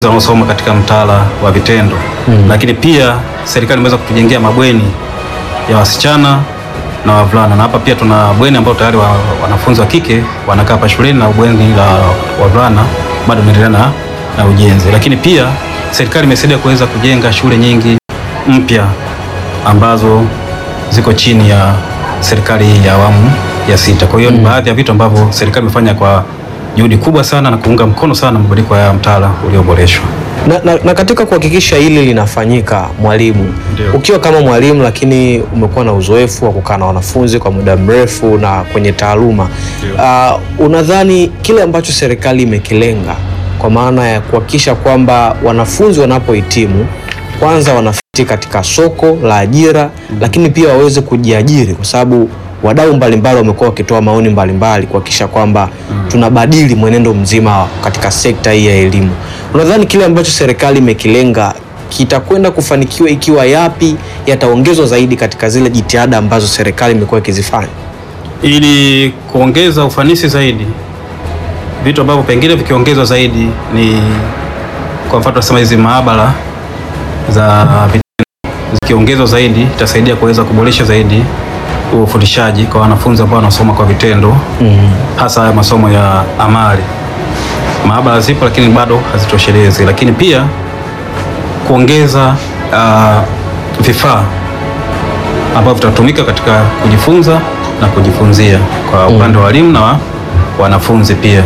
wanaosoma katika mtaala wa vitendo Mm. lakini pia serikali imeweza kutujengea mabweni ya wasichana na wavulana, na hapa pia tuna bweni ambao tayari wa, wanafunzi wa kike wanakaa hapa shuleni na bweni la wavulana bado inaendelea na, na ujenzi. Lakini pia serikali imesaidia kuweza kujenga shule nyingi mpya ambazo ziko chini ya serikali ya awamu ya sita. Kwa hiyo ni baadhi ya vitu ambavyo serikali imefanya kwa juhudi kubwa sana na kuunga mkono sana mabadiliko ya mtaala ulioboreshwa. Na, na, na katika kuhakikisha hili linafanyika, mwalimu, Ndio. ukiwa kama mwalimu lakini umekuwa na uzoefu wa kukaa na wanafunzi kwa muda mrefu na kwenye taaluma uh, unadhani kile ambacho serikali imekilenga kwa maana ya kuhakikisha kwamba wanafunzi wanapohitimu kwanza wanafiti katika soko la ajira lakini pia waweze kujiajiri kwa sababu wadau mbalimbali wamekuwa wakitoa maoni mbalimbali kuhakikisha kwamba tunabadili mwenendo mzima katika sekta hii ya elimu. Unadhani kile ambacho serikali imekilenga kitakwenda kufanikiwa ikiwa yapi yataongezwa zaidi katika zile jitihada ambazo serikali imekuwa ikizifanya? ili kuongeza ufanisi zaidi, vitu ambavyo pengine vikiongezwa zaidi ni kwa mfano tunasema hizi maabara za vitendo zikiongezwa zaidi itasaidia kuweza kuboresha zaidi ufundishaji kwa wanafunzi ambao wanasoma kwa vitendo hasa haya masomo ya amali. Maabara zipo lakini bado hazitoshelezi, lakini pia kuongeza ah, vifaa ambavyo vitatumika katika kujifunza na kujifunzia kwa upande wa walimu na wa- wanafunzi pia.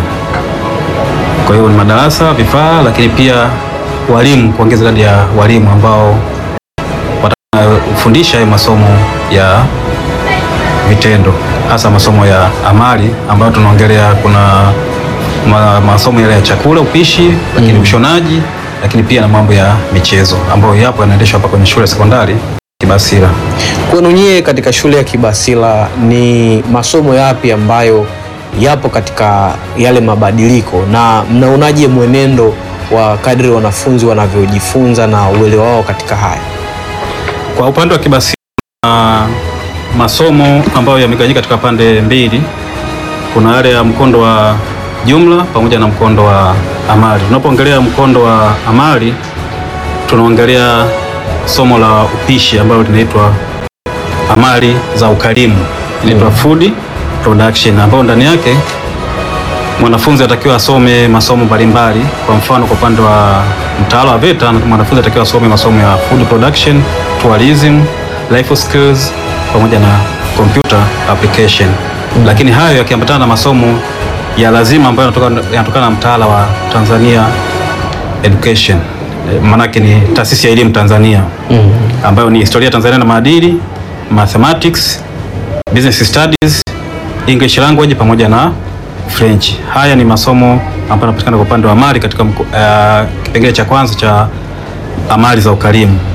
Kwa hiyo ni madarasa, vifaa, lakini pia walimu, kuongeza idadi ya walimu ambao watafundisha hayo masomo ya vitendo, hasa masomo ya amali ambayo tunaongelea. Kuna ma, masomo yale ya chakula, upishi, lakini ushonaji, lakini pia na mambo ya michezo ambayo yapo yanaendeshwa hapa kwenye shule ya sekondari Kibasila. Kwenu nyie katika shule ya Kibasila ni masomo yapi ambayo yapo katika yale mabadiliko, na mnaonaje mwenendo wa kadri wanafunzi wanavyojifunza na uelewa wao katika haya? Kwa upande wa Kibasila na masomo ambayo yamegawanyika katika pande mbili, kuna yale ya mkondo wa jumla pamoja na mkondo wa amali. Tunapoongelea mkondo wa amali, tunaongelea somo la upishi ambalo linaitwa amali za ukarimu, inaitwa food production, ambayo ndani yake mwanafunzi atakiwa asome masomo mbalimbali. Kwa mfano, kwa upande wa mtaala wa VETA mwanafunzi atakiwa asome masomo ya food production, tourism, life skills pamoja na computer application. Lakini hayo yakiambatana na masomo ya lazima ambayo yanatoka- yanatokana na mtaala wa Tanzania Education, Eh, maanake ni taasisi ya elimu Tanzania ambayo ni historia ya Tanzania na maadili, mathematics, business studies, English language pamoja na French. Haya ni masomo ambayo yanapatikana kwa upande wa amali katika mko- eh, kipengele cha kwanza cha amali za ukarimu.